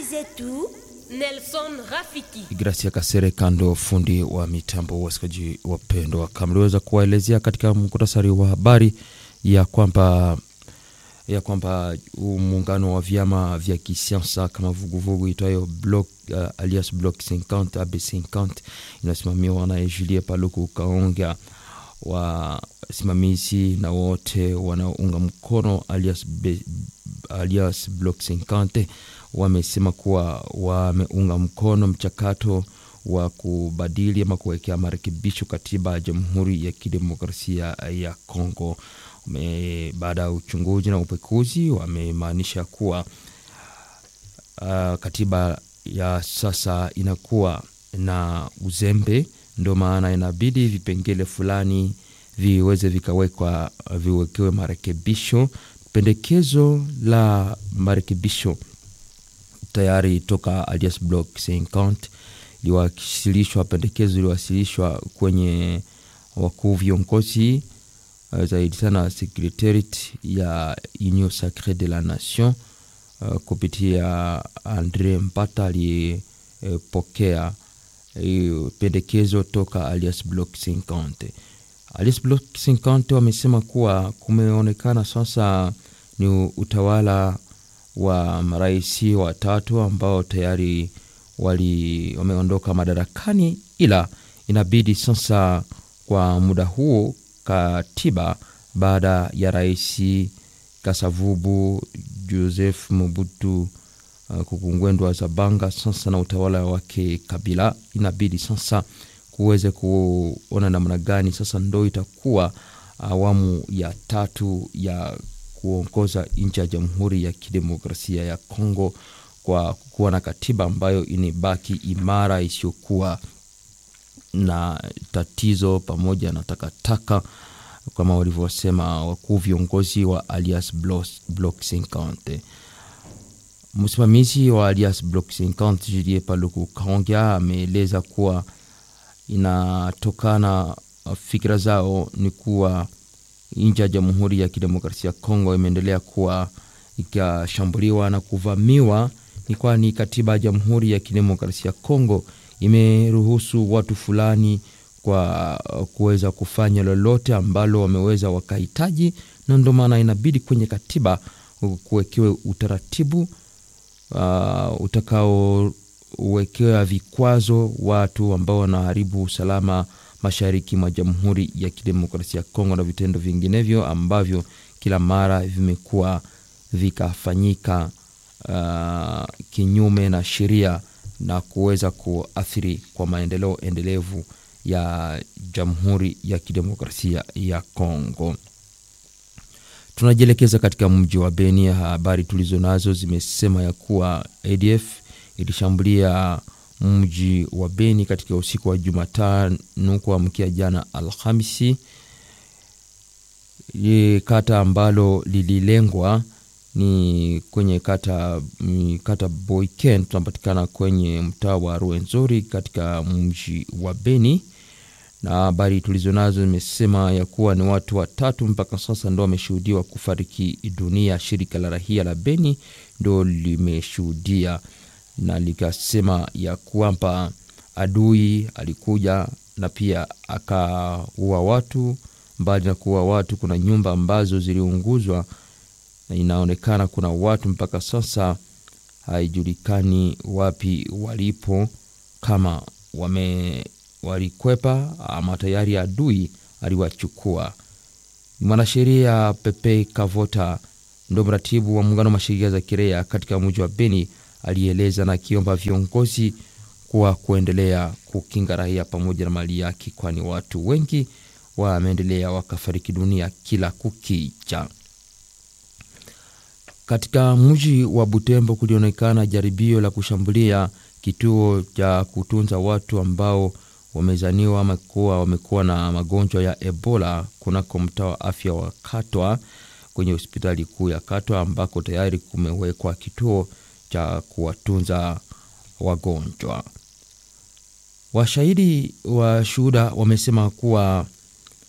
zetu Nelson Rafiki. Gracia Kasere kando fundi wa mitambo. Wasikaji wapendwa, kama liweza kuwaelezea katika muktasari wa habari ya kwamba ya kwamba muungano wa vyama vya kisiasa kama vuguvugu itwayo bloc uh, alias bloc 50 AB50 inasimamiwa na Julie Paluku Kaonga wasimamizi na wote wanaounga mkono alias, be, alias bloc 50 wamesema kuwa wameunga mkono mchakato wa kubadili ama kuwekea marekebisho katiba ya Jamhuri ya Kidemokrasia ya Kongo. Baada ya uchunguzi na upekuzi, wamemaanisha kuwa uh, katiba ya sasa inakuwa na uzembe, ndio maana inabidi vipengele fulani viweze vikawekwa viwekewe marekebisho. Pendekezo la marekebisho tayari toka alias bloc 50 iliwasilishwa, pendekezo iliwasilishwa kwenye wakuu viongozi uh, zaidi sana secretariat ya Union Sacree de la Nation uh, kupitia Andre Mpata aliyepokea uh, pendekezo toka alias bloc 50. Alias bloc 50 wamesema kuwa kumeonekana sasa ni utawala wa marais watatu ambao tayari wali wameondoka madarakani, ila inabidi sasa kwa muda huo katiba baada ya rais Kasavubu Joseph Mobutu uh, kukungwendwa Zabanga sasa na utawala wake Kabila, inabidi sasa kuweze kuona namna gani sasa ndo itakuwa awamu ya tatu ya kuongoza nchi ya Jamhuri ya Kidemokrasia ya Kongo kwa kuwa na katiba ambayo inibaki imara isiyokuwa na tatizo pamoja na takataka kama walivyosema wakuu viongozi wa alias Bloc 50. Msimamizi wa alias Bloc 50 Julie Paluku Kaonga ameeleza kuwa inatokana fikira zao ni kuwa nchi ya Jamhuri ya Kidemokrasia ya Kongo imeendelea kuwa ikashambuliwa na kuvamiwa, ni kwani katiba ya Jamhuri ya Kidemokrasia ya Kongo imeruhusu watu fulani kwa kuweza kufanya lolote ambalo wameweza wakahitaji, na ndio maana inabidi kwenye katiba kuwekewe utaratibu uh, utakaowekewa vikwazo watu ambao wanaharibu usalama mashariki mwa Jamhuri ya Kidemokrasia ya Kongo na vitendo vinginevyo ambavyo kila mara vimekuwa vikafanyika uh, kinyume na sheria na kuweza kuathiri kwa maendeleo endelevu ya Jamhuri ya Kidemokrasia ya Kongo. Tunajielekeza katika mji wa Beni. Habari tulizo nazo zimesema ya kuwa ADF ilishambulia mji wa Beni katika usiku wa Jumatano kuamkia jana Alhamisi. Kata ambalo lililengwa ni kwenye kata, kata Boiken, tunapatikana kwenye mtaa wa Ruenzori katika mji wa Beni, na habari tulizo nazo zimesema ya kuwa ni watu watatu mpaka sasa ndo wameshuhudiwa kufariki dunia. Shirika la rahia la Beni ndo limeshuhudia na likasema ya kwamba adui alikuja na pia akaua watu. Mbali na kuua watu, kuna nyumba ambazo ziliunguzwa na inaonekana kuna watu mpaka sasa haijulikani wapi walipo, kama wame walikwepa ama tayari adui aliwachukua. Mwanasheria Pepe Kavota ndo mratibu wa muungano wa masheria za kiraia katika mji wa Beni alieleza na akiomba viongozi kuwa kuendelea kukinga raia pamoja na mali yake, kwani watu wengi wameendelea wakafariki dunia kila kukicha. Katika mji wa Butembo kulionekana jaribio la kushambulia kituo cha kutunza watu ambao wamezaniwa ama kuwa wamekuwa na magonjwa ya Ebola kunako mtaa wa afya wa Katwa kwenye hospitali kuu ya Katwa ambako tayari kumewekwa kituo cha kuwatunza wagonjwa. Washahidi wa shuhuda wamesema kuwa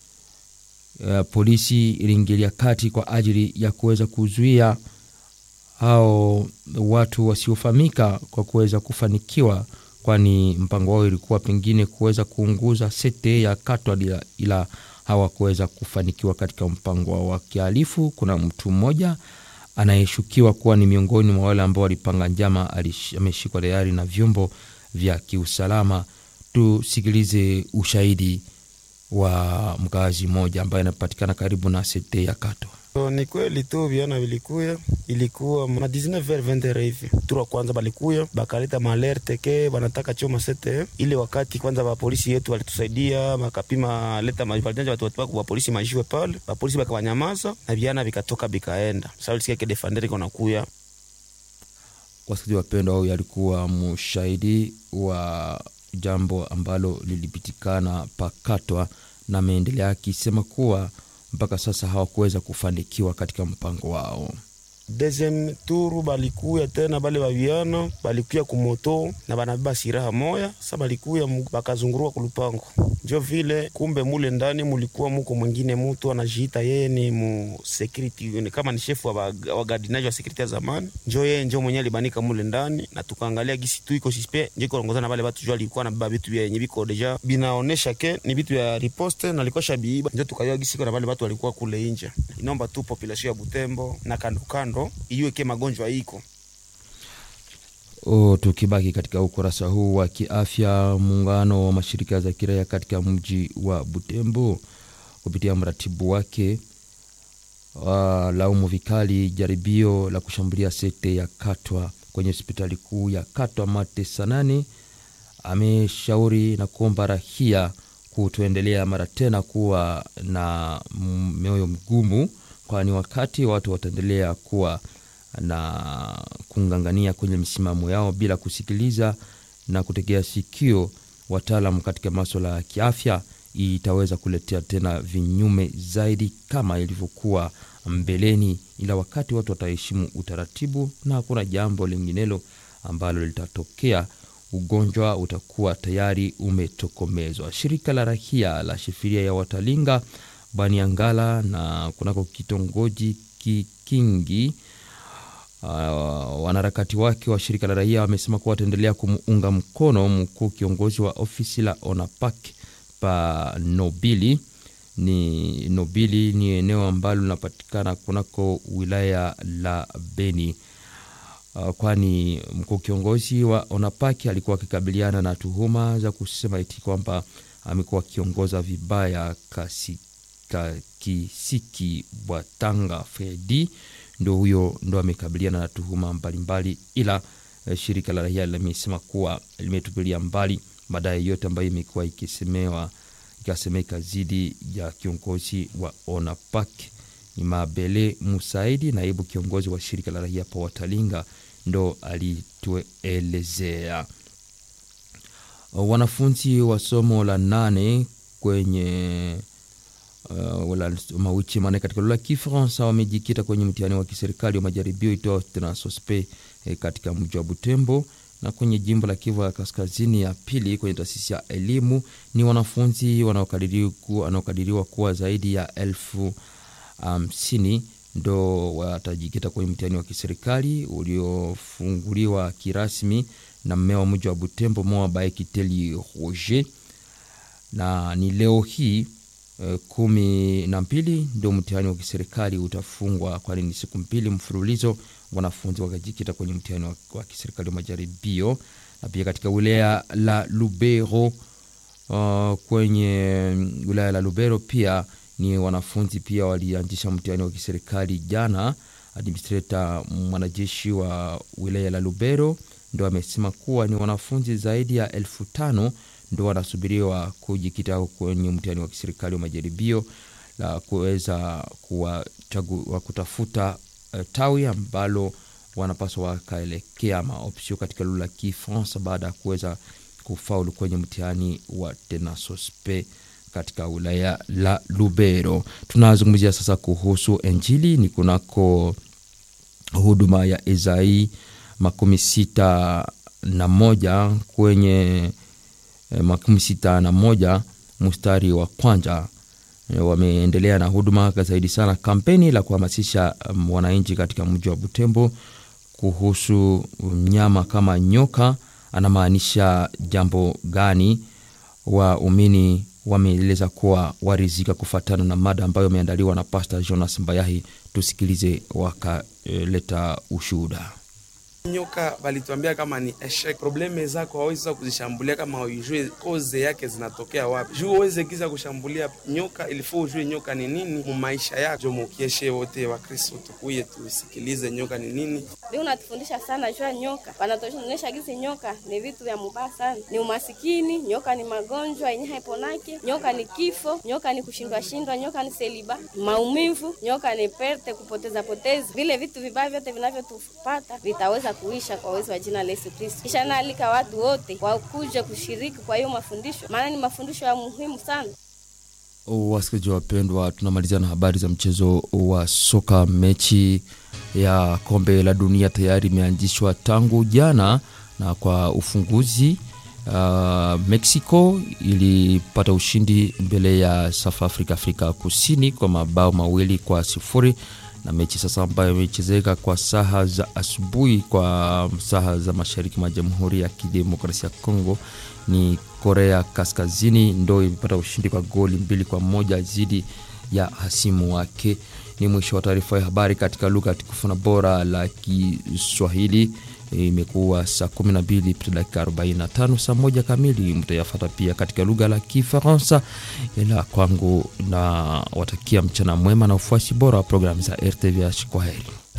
uh, polisi iliingilia kati kwa ajili ya kuweza kuzuia hao watu wasiofahamika kwa kuweza kufanikiwa, kwani mpango wao ilikuwa pengine kuweza kuunguza sete ya Katwa, ila, ila hawakuweza kufanikiwa katika mpango wao wa kihalifu. Kuna mtu mmoja anayeshukiwa kuwa ni miongoni mwa wale ambao walipanga njama, ameshikwa tayari na vyombo vya kiusalama. Tusikilize ushahidi wa mkazi mmoja ambaye anapatikana karibu na sete ya Katwa. So, ni kweli tu viana vilikuya, ilikuwa ma 19h20 hivi tura kwanza balikuya bakaleta malerte ke banataka choma sete ile. Wakati kwanza ba polisi yetu walitusaidia bakapima leta mavalanja watu watu wa polisi majiwe pale, ba polisi bakawanyamaza na viana vikatoka bikaenda. Sasa ulisikia ke defender iko nakuya. Wasikilizaji wapendwa, huyu alikuwa mshahidi wa jambo ambalo lilipitikana pakatwa, na ameendelea akisema kuwa mpaka sasa hawakuweza kufanikiwa katika mpango wao. Deuxième tour balikuya tena bale baviana balikuya kumoto na banabeba siraha moya. Sa balikuya bakazungurua kulupango, njo vile kumbe mule ndani mulikuwa muko mwingine mutu anajiita yeye ni mu security, kama ni shefu wa wagadinaji wa security ya zamani, njo yeye njo mwenye alibanika mule ndani, na tukaangalia gisi tu iko sispe njo ikoongoza na bale batu jo alikuwa nabeba vitu vyenye biko deja binaonesha ke ni vitu vya riposte na alikuwa shabiiba, njo tukajua gisi iko na bale batu walikuwa kule inje. Inaomba tu population ya Butembo na kando kando iweke magonjwa iko o. Tukibaki katika ukurasa huu wa kiafya, muungano wa mashirika za kiraia katika mji wa Butembo kupitia mratibu wake walaumu vikali jaribio la kushambulia sekte ya Katwa kwenye hospitali kuu ya Katwa Mate Sanane. Ameshauri na kuomba rahia kutoendelea mara tena kuwa na mioyo mgumu kwani wakati watu wataendelea kuwa na kungangania kwenye misimamo yao bila kusikiliza na kutegea sikio wataalam katika maswala ya kiafya, itaweza kuletea tena vinyume zaidi kama ilivyokuwa mbeleni. Ila wakati watu wataheshimu utaratibu na hakuna jambo linginelo ambalo litatokea, ugonjwa utakuwa tayari umetokomezwa. Shirika la rahia la shifiria ya Watalinga Baniangala na kunako kitongoji Kikingi, uh, wanaharakati wake wa shirika la raia wamesema kuwa wataendelea kumuunga mkono mkuu kiongozi wa ofisi la ONAPAK pa Nobili. Ni Nobili ni eneo ambalo linapatikana kunako wilaya la Beni, uh, kwani mkuu kiongozi wa ONAPAK alikuwa akikabiliana na tuhuma za kusema eti kwamba amekuwa akiongoza vibaya kasi Kisiki Bwatanga Fredi ndo huyo ndo amekabiliana na tuhuma mbalimbali, ila eh, shirika la raia limesema kuwa limetupilia mbali madai yote ambayo imekuwa ikisemewa ikasemeka dhidi ya kiongozi wa ONAPAK. Ni Mabele Musaidi, naibu kiongozi wa shirika la raia pa Watalinga, ndo alituelezea. Wanafunzi wa somo la nane kwenye Uh, wala mawichi mane katika lugha ya Kifaransa wamejikita kwenye mtihani wa kiserikali wa majaribio itwao tena sospe eh, katika mji wa Butembo na kwenye jimbo la Kivu ya kaskazini ya pili kwenye taasisi ya elimu ni wanafunzi wanaokadiriwa kuwa zaidi ya elfu hamsini um, ndo watajikita kwenye mtihani wa kiserikali uliofunguliwa kirasmi na mmea wa mji wa Butembo Moa Baekiteli Roger, na ni leo hii kumi na mbili ndio mtihani wa kiserikali utafungwa, kwani ni siku mbili mfululizo wanafunzi wakajikita kwenye mtihani wa, wa kiserikali wa majaribio. Na pia katika wilaya la Lubero uh, kwenye wilaya la Lubero pia ni wanafunzi pia walianzisha mtihani wa kiserikali jana. Administrator mwanajeshi wa wilaya la Lubero ndo amesema kuwa ni wanafunzi zaidi ya elfu tano ndo wanasubiriwa kujikita kwenye mtihani wa kiserikali wa majaribio la kuweza kuwachagua kutafuta uh, tawi ambalo wanapaswa wakaelekea maopsio katika lugha ya Kifaransa baada ya kuweza kufaulu kwenye mtihani wa tenasospe katika wilaya la Lubero. Tunazungumzia sasa kuhusu Injili ni kunako huduma ya Ezai makumi sita na moja kwenye eh, makumi sita na moja mstari wa kwanza eh, wameendelea na huduma zaidi sana kampeni la kuhamasisha um, wananchi katika mji wa Butembo kuhusu mnyama kama nyoka anamaanisha jambo gani? Waumini wameeleza kuwa warizika kufatana na mada ambayo imeandaliwa na Pastor Jonas Mbayahi. Tusikilize wakaleta ushuhuda. Nyoka balituambia kama ni eshek, probleme zako hawezi sasa kuzishambulia kama ujue koze yake zinatokea wapi. Juu uweze kiza kushambulia nyoka, ilifo ujue nyoka ni nini mu maisha yako. Jo mukieshe wote wa Kristo tukuye tusikilize nyoka ni nini. Ndio unatufundisha sana juu ya nyoka, wanatuonyesha gizi nyoka ni vitu vya mubaya sana, ni umasikini, nyoka ni magonjwa yenye haiponake, nyoka ni kifo, nyoka ni kushindwa shindwa, nyoka ni seliba, maumivu, nyoka ni perte, kupoteza poteza. Vile vitu vibaya vyote vinavyotupata vitaweza kuisha kwa uwezo wa jina la Yesu Kristo. Kisha naalika watu wote wakuje kushiriki kwa hiyo mafundisho, maana ni mafundisho ya muhimu sana. Wasikilizaji wapendwa, tunamalizia na habari za mchezo wa soka. Mechi ya kombe la dunia tayari imeanzishwa tangu jana, na kwa ufunguzi uh, Mexico ilipata ushindi mbele ya South Africa, Afrika Kusini kwa mabao mawili kwa sifuri na mechi sasa ambayo imechezeka kwa saha za asubuhi kwa saha za mashariki mwa Jamhuri ya Kidemokrasia ya Kongo ni Korea Kaskazini ndo imepata ushindi kwa goli mbili kwa moja dhidi ya hasimu wake. Ni mwisho wa taarifa ya habari katika lugha tukufu na bora la Kiswahili. Imekuwa saa 12 dakika 45, saa moja kamili mtayafata pia katika lugha la Kifaransa. Ila kwangu na watakia mchana mwema na ufuasi bora wa programu za RTVH. Kwa heri.